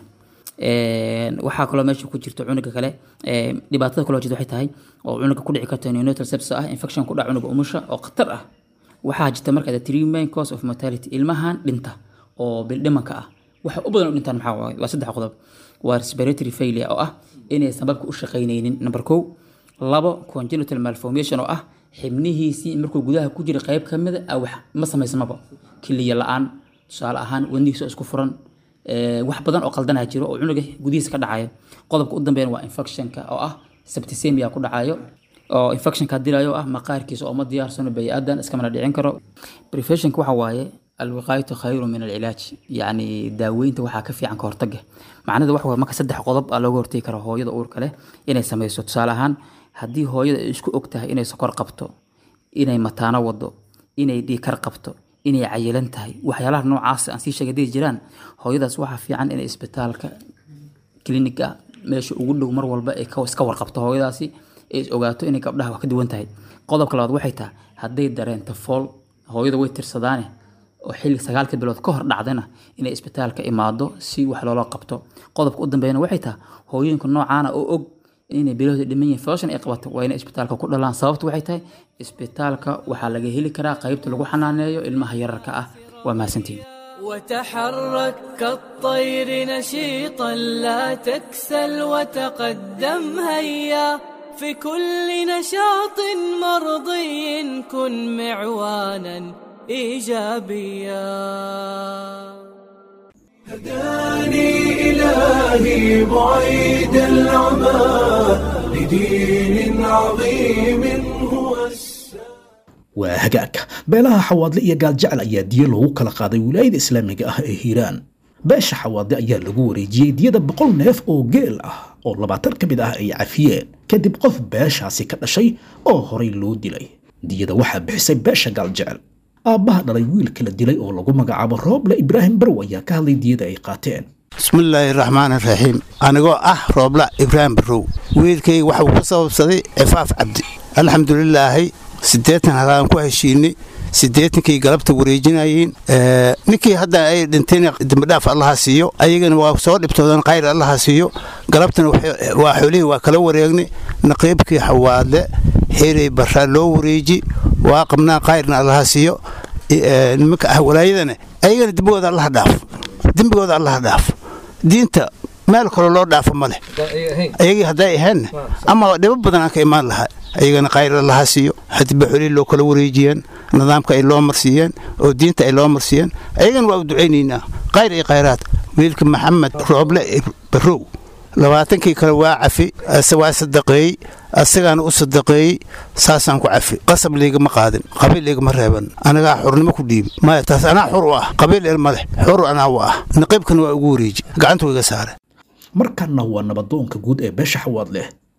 waxaa kaloo meesha ku jirta cunuga kale dhibaatada kaloo jirta waxay tahay oo cunuga ku dhici karta neonatal sepsis ah infection ku dhaca cunuga umusha oo khatar ah waxaa jirta marka the three main cause of mortality ilmahan dhinta oo bildhimanka ah waxa u badan u dhintaan maxaa waaye waa saddex qodob waa respiratory failure oo ah inay sababka u shaqaynaynin number kow labo congenital malformation oo ah xibnihiisii markuu gudaha ku jira qayb ka mida ah wax ma samaysamaba kiliya la-aan tusaale ahaan wadnihiisa isku furan wax badan oo qaldanaa jiro oo cunuga gudihiisa ka dhacayo qodobka u dambeyn waa infectionka oo ah septicemia ku dhacayo oo infectionka dilayo ah maqaarkiisa oo ma diyaarsano bani-aadan iskamana dhicin karo preventionka waxa waaye alwiqaayatu khayru min alcilaaj yacni daaweynta waxaa ka fiican ka hortaga macnada waxa waaye marka saddex qodob aa looga hortegi karo hooyada uurka leh inay sameyso tusaale ahaan haddii hooyada ay isku og tahay inay sokor qabto inay mataano wado inay dhiikar qabto inay cayilan tahay waxyaalaha noocaas aan sii sheegay hadday jiraan hooyadaas waxaa fiican inay isbitaalka kliniga meesha ugu dhow mar walba ay iska warqabto hooyadaasi ay is ogaato inay gabdhaha wax ka duwan tahay qodobka labaad waxay tahay hadday dareento fool hooyada way tirsadaane oo xilli sagaalka bilood ka hor dhacdana inay isbitaalka imaado si wax loola qabto qodobka u dambeeyana waxay tahay hooyooyinka noocaana oo og inay bilowda dhiman yihiin fooshan ay qabato waa inay isbitaalka ku dhalaan sababtu waxay tahay isbitaalka waxaa laga heli karaa qaybta lagu xanaaneeyo ilmaha yararka ah waa mahadsantihin وتحرك كالطير نشيطا لا تكسل وتقدم هيا في كل نشاط مرضي كن معوانا ايجابيا هداني إلهي بعيد العمى لدين عظيم هو السلام waa hagaag beelaha xawaadle iyo gaaljecel ayaa diyo loogu kala qaaday wilaayada islaamiga ah ee hiiraan beesha xawaadle ayaa lagu wareejiyey diyada boqol neef oo geel ah oo labaatan ka mid ah ay cafiyeen kadib qof beeshaasi ka dhashay oo horay loo dilay diyada waxaa bixisay beesha gaaljecel aabbaha dhalay wiilka la dilay oo lagu magacaabo rooble ibraahim barw ayaa ka hadlay diyada ay qaateen bismillaahi raxmaan raxiim anigoo ah roobla ibraahim barrow wiilkayga waxuu ku sababsaday cifaaf cabdi alxamdulilaahi siddeetan halaan ku heshiinay siddeetankii galabta wareejinayeen ninkii hadda ay dhinteen dembidhaaf allaha siiyo ayagana waa soo dhibtoodan khayr allaha siiyo galabtana waa xoolihii waa kala wareegnay naqiibkii xawaadle xeeray barraa loo wareeji waa qabnaa khayrna allaha siiyo nimanka ah walaayadana ayagana dembigooda allaha dhaaf dembigooda allaha dhaaf diinta meel kale loo dhaafo ma leh ayagii hadday ahaynna ama dhibo badan aan ka imaan lahaa ayagana khayr allaha siiyo hadiba xolihii loo kala wareejiyeen nidaamka ay loo marsiiyeen oo diinta ay loo marsiiyeen ayagana waa u ducaynaynaa khayr iyo khayraad wiilka maxamed rooble barrow labaatankii kale waa cafi waa sadaqeeyey asagaana u sadaqeeyey saasaan ku cafi qasab liigama qaadin qabiil liigama reeban anagaa xurnimo ku dhiibi maya taas anaa xur u ah qabiil el maleh xur anaa u ah naqiibkana waa ugu wareeji gacanta iga saare markanna waa nabadoonka guud ee beesha xawaad leh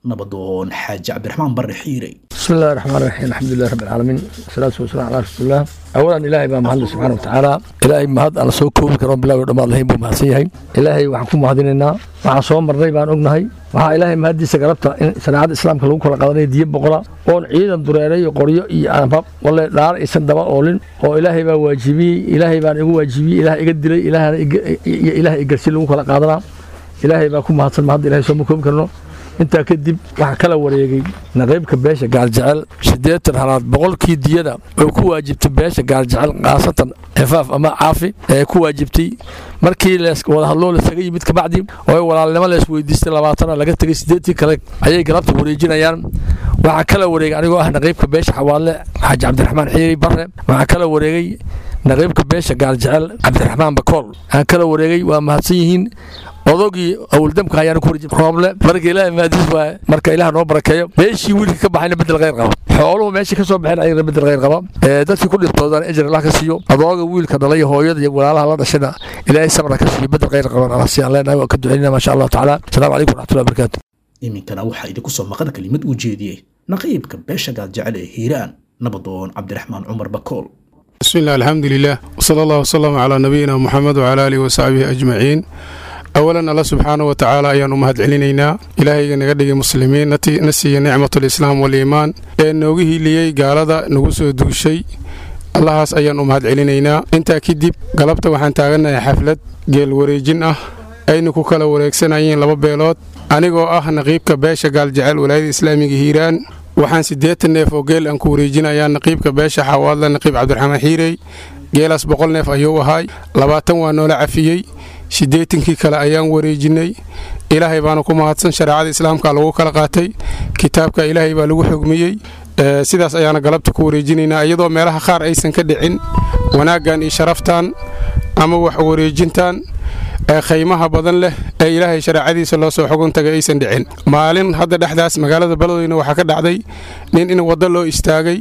nabadoon xaaji cabdiraxmaan barre xiirey بسم الله الرحمن الرحيم الحمد لله رب العالمين والصلاة والسلام على رسول الله أولا إلهي بaa mahadle subxaana watacaala ilaahay mahad aan la soo koobi karo bilaago dhammaad lahayn buu mahadsan yahay ilaahay waxaan ku mahadinaynaa waxaan soo marnay baan ognahay waxaa ilaahay mahaddiisa galabta in shareecada islaamka lagu kala qadanaya diyo boqola oon ciidan dureeray iyo qoryo iyo aanbab walle dhaar aysan daba oolin oo ilaahay baa waajibiyey ilaahay baan igu waajibiyey ilaah iga dilay ilaahna iga- iyo ilaah igarsi lagu kala qaadanaa ilaahay baa ku mahadsan mahadda ilaahay sooma koobi karno intaa kadib waxaa kala wareegay naqiibka beesha gaaljecel siddeetan halaad boqolkii diyada oo ku waajibtay beesha gaaljecel khaasatan xifaaf ama caafi ee ku waajibtay markii lees wada hadloo lasaga yimid kabacdi oo ay walaalnimo lees weydiistay labaatana laga tegay siddeetii kale ayay galabta wareejinayaan waxaa kala wareegay anigoo ah naqiibka beesha xawaadle xaaji cabdiraxmaan xiiri barre waxaa kala wareegay naqiibka beesha gaaljecel cabdiraxmaan bakool waxaa kala wareegay waa mahadsan yihiin odogii awldamka ayaana ku wareejin rooble marka ilaahay maadis waaye marka ilaah noo barakeeyo meeshii wiilka ka baxayna bedel khayr qaba xooluhu meeshii ka soo baxeen ayagana bedel khayr qaba ee dadkii ku dhibtoodaan ejar allah ka siiyo adooga wiilka dhalay iyo hooyada iyo walaalaha la dhashayna ilaahay sabra ka siiyo bedel khayr qaban allah siyaan leenahay waa ka ducaynaa maasha allahu tacaala asalaamu calaykum waraxmatullahi wabarakaatu iminkana waxaa idinku soo maqan kelimad uu jeediyey naqiibka beesha gaaljecel ee hiiraan nabadoon cabdiraxmaan cumar bakool بسم الله الحمد لله وصلى الله وسلم على نبينا محمد وعلى آله وصحبه أجمعين أولا الله سبحانه وتعالى أيان أمهد علينا إلهي نغدق مسلمين نتي نسي نعمة الإسلام والإيمان إن نوغيه لي قال هذا نغسو دو شيء allahaas ayaan u mahad celinaynaa intaa kadib galabta waxaan taaganahay xaflad geel wareejin ah ayna ku kala wareegsanayeen laba beelood anigoo ah naqiibka beesha gaaljecel walaayada islaamiga hiiraan waxaan siddeetan neef oo geel aan ku wareejinayaa naqiibka beesha xawaadla naqiib cabdiraxmaan xiirey geelaas boqol neef ayuu ahaay labaatan waa noola cafiyey siddeetankii kale ayaan wareejinay ilaahay baana ku mahadsan shareecada islaamka lagu kala qaatay kitaabka ilaahay baa lagu xugmiyey Ee, sidaas ayaana galabta ku wareejinaynaa iyadoo meelaha qaar aysan ka dhicin wanaaggan iyo sharaftan ama wax wareejintan ee khaymaha badan leh ee ilaahay shareecadiisa loo soo xugun tagay aysan dhicin maalin hadda dhexdaas magaalada beledweyne waxaa ka dhacday nin in waddo loo istaagay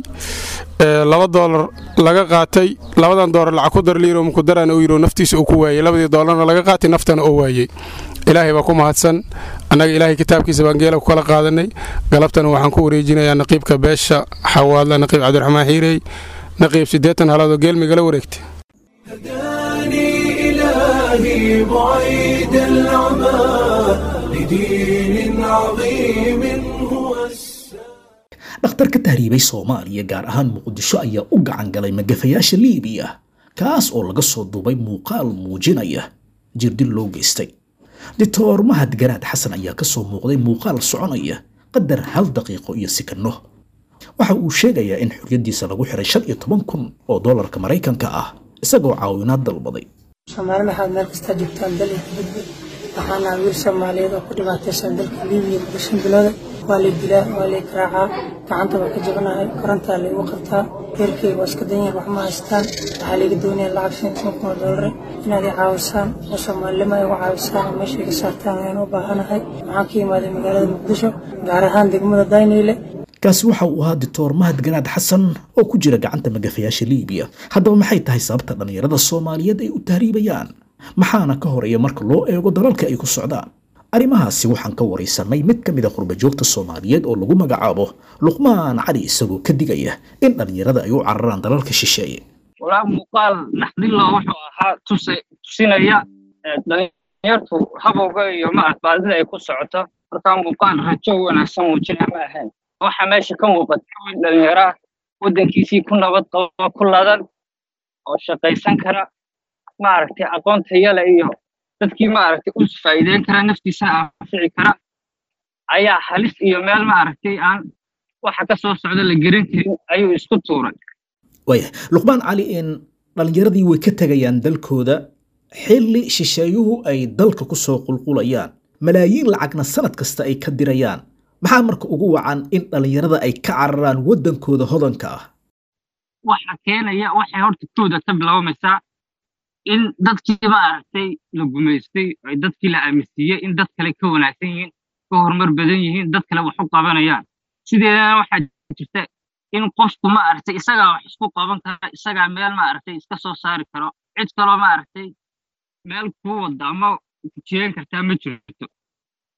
ee, laba doolar laga qaatay labadan doolar lacag ku dar liiro mukudarana uu yidhi naftiisa uu ku waayey labadii doolarna laga qaatay naftana uu waayey ilaahay baa ku mahadsan annaga ilaahay kitaabkiisa baan geela ku kala qaadanay galabtana waxaan ku wareejinayaa naqiibka beesha xawaadla naqiib cabdiraxmaan xiirey naqiib siddeetan halaadoo geel migala wareegtay إلهي بعيد العمى لدين عظيم هو dhakhtar ka tahriibay soomaaliya gaar ahaan muqdisho ayaa u gacan galay magafayaasha liibiya kaas oo laga soo duubay muuqaal muujinaya jirdil loo geystay doctor mahad garaad xasan ayaa ka soo muuqday muuqaal soconaya qadar hal daqiiqo iyo sikanno waxa uu sheegayaa in xorriyaddiisa lagu xiray shan iyo toban kun oo doolarka maraykanka ah isagoo caawinaad dalbaday soomaali maxaad meel kastaa joogtaan dal iyo dibadba waxaana wiil soomaaliyeed oo ku dhibaataysan dalka liibiya muddo shan bilooda waa lay dilaa waa lay garaacaa gacanta waa ka jabanahay korontaa laygu qabtaa reerkeyga waa iska danyar wax ma haystaan waxaa layga doonaya lacag shan iyo toban kun oo doolare inaad i caawisaan oo soomaalnimo ay uga caawisaan oo meesha iga saartaan ayaan u baahanahay waxaan ka imaaday magaalada muqdisho gaar ahaan degmada dayniile kaasi waxa uu ahaa doctor mahad garaad xasan oo ku jira gacanta magafayaasha liibiya haddaba maxay tahay sababta dhallinyarada soomaaliyeed ay u tahriibayaan maxaana ka horeeya marka loo eego dalalka ay ku socdaan arrimahaasi waxaan ka waraysanay mid ka mid a qurbajoogta soomaaliyeed oo lagu magacaabo luqmaan cali isagoo ka digaya in dhallinyarada ay u cararaan dalalka shisheeye walaa muuqaal naxdinlo wuxuu ahaa tuse tusinaya ee dhalinyartu habowga iyo macadbaadida ay ku socoto markaa muuqaal rajo wanaagsan muujina ma ahayn waxa meesha ka muuqata wiil dhalinyaro ah waddankiisii ku nabad qabo ku ladan oo shaqaysan kara maaragtay aqoon tayale iyo dadkii maaragtay u faa'iideyn kara naftiisana anfici kara ayaa halis iyo meel maaragtay aan waxa ka soo socda la gerin karin ayuu isku tuuray waaya luqmaan cali in dhallinyaradii way ka tegayaan dalkooda xilli shisheeyuhu ay dalka ku soo qulqulayaan malaayiin lacagna sanad kasta ay ka dirayaan maxaa marka ugu wacan in dhallinyarada ay ka cararaan waddankooda hodanka ah waxa keenaya waxay horta kooda ka bilaabamaysaa in dadkii maaragtay la gumaystay ay dadkii la aaminsiiyey in dad kale ka wanaagsan yihiin ka horumar badan yihiin dad kale wax u qabanayaan sideedana waxaa jirta in qofku maaragtay isagaa wax isku qaban kara isagaa meel maaragtay iska soo saari karo cid kaloo maaragtay meel kuu wada ama kujiyeen kartaa ma jirto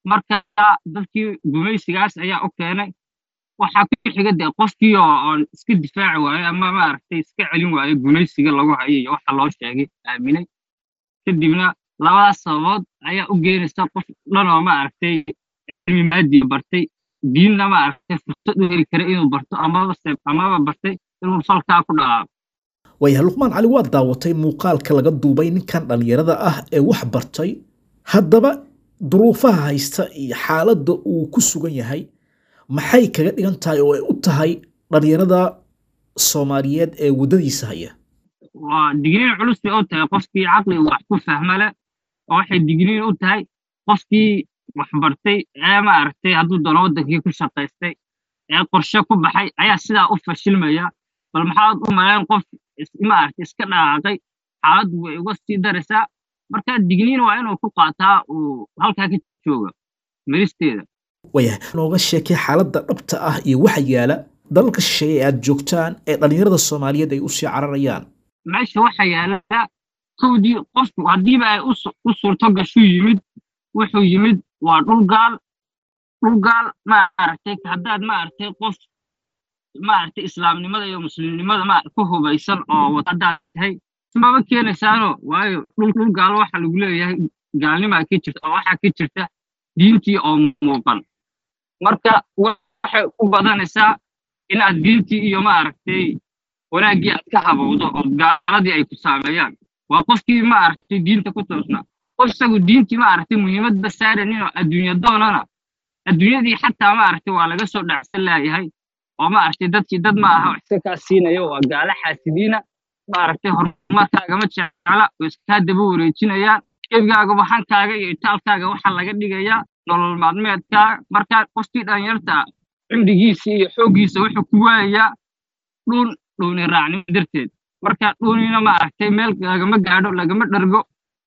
marka dadkii gumaysigaas ayaa u keenay waxaa ku xiga dee qofkii oo oon iska difaaci waayo ama maaragtay iska celin waayo gumaysiga lagu hayo iyo waxa loo sheegay aaminay kadibna labadaas sababood ayaa u geenaysa qof dhan oo maaragtay cilmi maadiya bartay diinna maaragtay fursad u heli kara inuu barto amaba se amaba bartay inuu falkaa ku dhaqaaqo waayahay luqmaan cali waad daawatay muuqaalka laga duubay ninkan dhallinyarada ah ee wax bartay haddaba duruufaha haysta iyo xaaladda uu ku sugan yahay maxay kaga dhigan tahay oo ay u tahay dhallinyarada soomaaliyeed ee waddadiisa haya waa digniin culus bay u tahay qofkii caqliga wax ku fahma leh oo waxay digniin u tahay qofkii wax bartay ee maaragtay hadduu doono waddankii ku shaqaystay ee qorshe ku baxay ayaa sidaa u fashilmaya bal maxaad u malayn qof is- maaragtay iska dhaqaaqay xaaladdu way uga sii daraysaa marka digniin waa inuu ku qaataa uu halkaa ka jooga meristeeda waayahay nooga sheekay xaaladda dhabta ah iyo waxa yaala dalalka shisheeye ee aad joogtaan ee dhallinyarada soomaaliyeed ay usii cararayaan meesha waxaa yaala kowdii qofku haddiiba ay u su- u suurto gashu yimid wuxuu yimid waa dhul gaal dhul gaal maaragtay haddaad maaragtay qof maaragtay islaamnimada iyo muslimnimada ma ku hubaysan oo wad haddaad tahay maba keenaysaano waayo dhul dhul gaal waxa lagu leeyahay gaalnimaa ka jirta oo waxaa ka jirta diintii oo muuqan marka wa- waxay u badanaysaa inaad diintii iyo maaragtay wanaaggii aad ka habowdo oo gaaladii ay ku saameeyaan waa qofkii maaragtay diinta ku toosnaa qof isagu diintii maaragtay muhiimadba saaraninoo adduunya doonana adduunyadii xataa maaragtay waa laga soo dhacsan laayahay oo maaragtay dadkii dad ma aha wax iska kaa siinaya waa gaalo xaasidiina maaragtay horumarkaagama jecla oo iskaa daba wareejinayaan eebgaaga waxankaaga iyo itaalkaaga waxaa laga dhigayaa nolol maalmeedkaaga markaa qofkii dhalinyarta cimrigiisii iyo xooggiisa wuxuu ku waayayaa dhuun dhuuni raacnimo darteed marka dhuunina maaragtay meel lagama gaadho lagama dhargo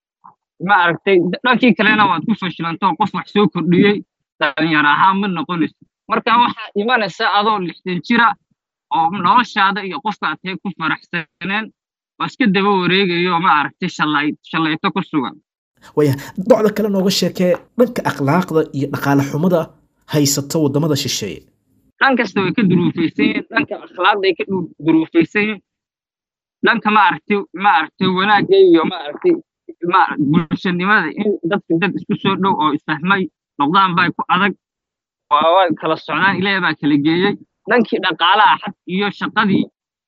maaragtay dhankii kalena waad ku fashilantoo qof wax soo kordhiyey dhalinyaro ahaan ma noqonayso marka waxaa imanaysa adoo lixdan jira oo noloshaada iyo qofka aad tahay ku faraxsaneen oo iska daba wareegayo maaragtay shalay shalayto ku sugan waayahay docda kale nooga sheekee dhanka akhlaaqda iyo dhaqaale xumada haysata waddamada shisheeye dhan kasta way ka duruufaysan yihiin dhanka akhlaaqday ka du- duruufaysan yihiin dhanka maaragtay maaragtay wanaagga iyo maaragtay ma- bulshanimada in dadka dad isku soo dhow oo isfahmay noqdaan baa ku adag waa way kala socdaan ilaahay baa kala geeyey dhankii dhaqaalaha xad iyo shaqadii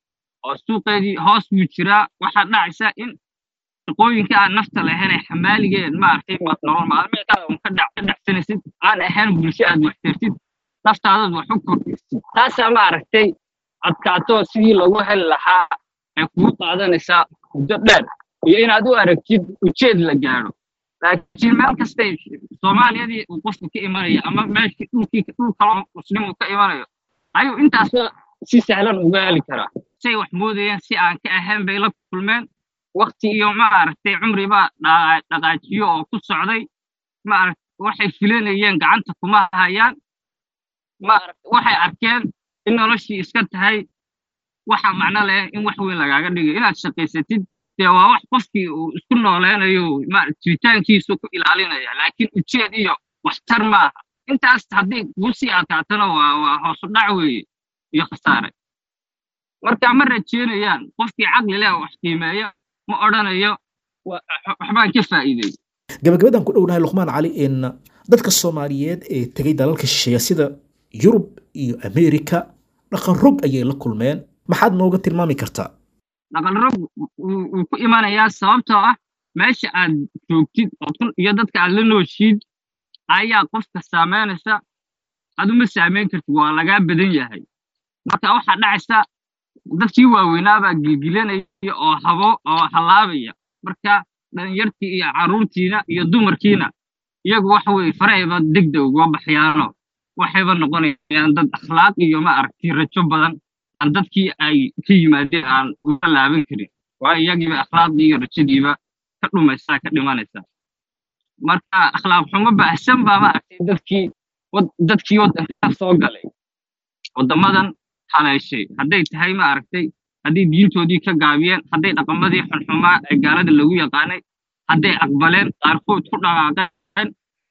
oo suuqeedii hoos buu jiraa waxaa dhacaysa in shaqooyinka aan nafta lahayn ee xamaaligeen maaragtay ma- nolol maalmeedkaada un ka dhac- ka dhacsanaysid aan ahayn bulsho aad wax tartid naftaadaad wax u kordhisid taasaa maaragtay adkaato sidii lagu heli lahaa ay kugu qaadanaysaa muddo dheer iyo inaad u aragtid ujeed la gaadho laakiin meel kastay soomaaliyadii uu qofku ka imanayo ama meeshii dhulkii dhul kaloo muslim uu ka imanayo ayuu intaasba si sahlan uga heli karaa say wax moodayeen si aan ka ahayn bay la kulmeen wakti iyo maaragtay cumriba dhaa- dhaqaajiyo oo ku socday maaragtay waxay filanayeen gacanta kuma hayaan maaragtay waxay arkeen in noloshii iska tahay waxa macno leh in wax weyn lagaaga dhigayo inaad shaqaysatid dee waa wax qofkii uu isku nooleynayo ma- jiritaankiisu ku ilaalinaya laakiin ujeed iyo waxtar maaha intaas haddii kugu sii adkaatana waa waa hoosu dhac weeye iyo khasaare marka ma rajeynayaan qofkii caqli leh oo wax qiimeeya ma odhanayo wa- waxbaan ka faa'iiday gabagabadan ku dhownahay luqmaan cali in dadka soomaaliyeed ee tegay dalalka shisheeye sida yurub iyo ameerika dhaqan rog ayay la kulmeen maxaad nooga tilmaami kartaa dhaqanrog wuu wuu ku imanayaa sababtoo ah meesha aad joogtid ood ku- iyo dadka aad la nooshiid ayaa qofka saameynaysa aduma saameyn kartid waa lagaa badan yahay marka waxaa dhacaysa dadkii waaweynaabaa gilgilanaya oo habo oo halaabaya marka dhalinyartii iyo carruurtiina iyo dumarkiina iyagu waxa weye farahayba degdeg uga baxyaano waxayba noqonayaan dad akhlaaq iyo ma aragti rajo badan aan dadkii ay ka yimaadeen aan uga laaban karin waayo iyagiiba akhlaaqdii iyo rajadiiba ka dhumaysaa ka dhimanaysaa marka akhlaaq xumo baahsan baa maaragtay dadkii wad- dadkii waddanka soo galay waddamadan haleeshay hadday tahay maaragtay hadday diintoodii ka gaabiyeen hadday dhaqamadii xunxumaa ee gaalada lagu yaqaanay hadday aqbaleen qaarkood ku dhaqaaqeen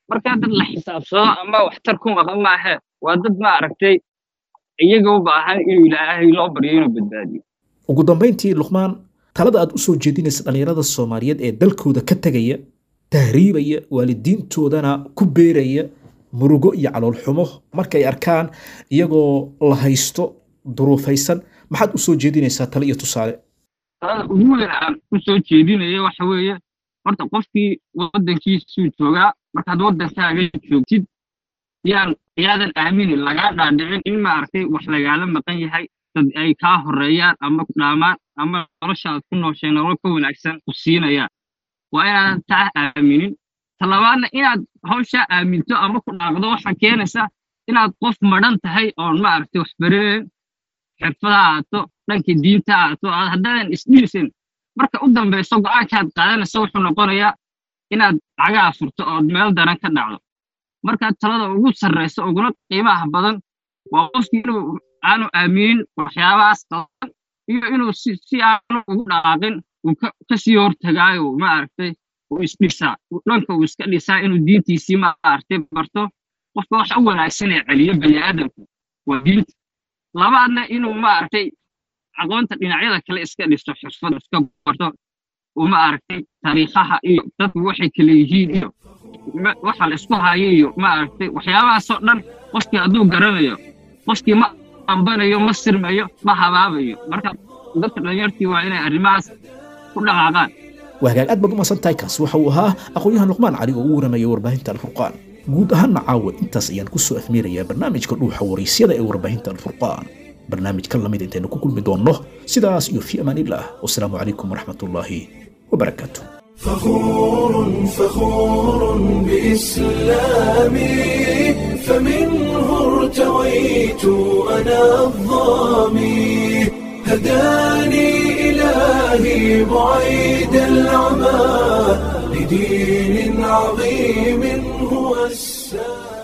markaa dad la xisaabsado ama waxtar ku maqan maahe waa dad ma aragtay iyaga u baahan inuu ilaahay loo baryo inuu badbaadiyo ugu dambayntii luqmaan talada aad u soo jeedinaysa dhallinyarada soomaaliyeed ee dalkooda ka tegaya tahriibaya waalidiintoodana ku beeraya murugo iyo caloolxumo markay arkaan iyagoo la haysto duruufaysan maxaad u soo jeedinaysaa tale iyo tusaale talada ugu weyn aan ku soo jeedinaya waxa weeye horta qofkii waddankiisuu joogaa markaad waddankaaga joogtid yaan yaadan aaminin lagaa dhaadhicin in maaragtay wax lagaala maqan yahay dad ay kaa horeeyaan ama ku dhaamaan ama noloshaad ku nooshay nolol ka wanaagsan ku siinayaan waa inaadan taa aaminin talabaadna inaad hawshaa aaminto ama ku dhaaqdo waxaa keenaysa inaad qof madhan tahay oon maaragtay wax baranayn xirfada aato dhanka diinta aato aad haddaadan isdhiisin marka u dambayso go'aankaad qaadanaysa wuxuu noqonayaa inaad cagaa furto ood meel daran ka dhacdo marka talada ugu sarraysa uguna qiimaha badan waa qofkii inuu aanu aaminin waxyaabahaas qaban iyo inuu si si aanu ugu dhaqaaqin uu ka sii hortagaayo maaragtay uu isdhisaa dhanka uu iska dhisaa inuu diintiisii maaragtay barto qofka waxa u wanaagsan ee celiyo bani aadamka waa diinta labaadna inuu maaragtay aqoonta dhinacyada kale iska dhisto xirfad iska barto uu maaragtay taariikhaha iyo dadku waxay kale yihiin iyo waxa la isku hayo iyo maaragtay waxyaabahaasoo dhan qofkii hadduu garanayo qofkii ma ambanayo ma sirmayo ma habaabayo marka dadka dhalinyartii waa inay arrimahaas ku dhaqaaqaan waa hagaag aad baad u masan tahay kaasi waxa uu ahaa aqoon-yahan luqmaan cali oo ugu waramaya warbaahinta alfurqaan guud ahaanna caawa intaas ayaan ku soo afmeerayaa barnaamijka dhuuxa waraysyada ee warbaahinta alfurqaan barnaamij ka lamid intaynu ku kulmi doonno sidaas iyo fi amaanillaah wasalaamu calaykum waraxmatullaahi wabarakaatu فخور فخور بإسلامي فمنه ارتويت أنا الظامي هداني إلهي بعيد العمى لدين عظيم هو السلام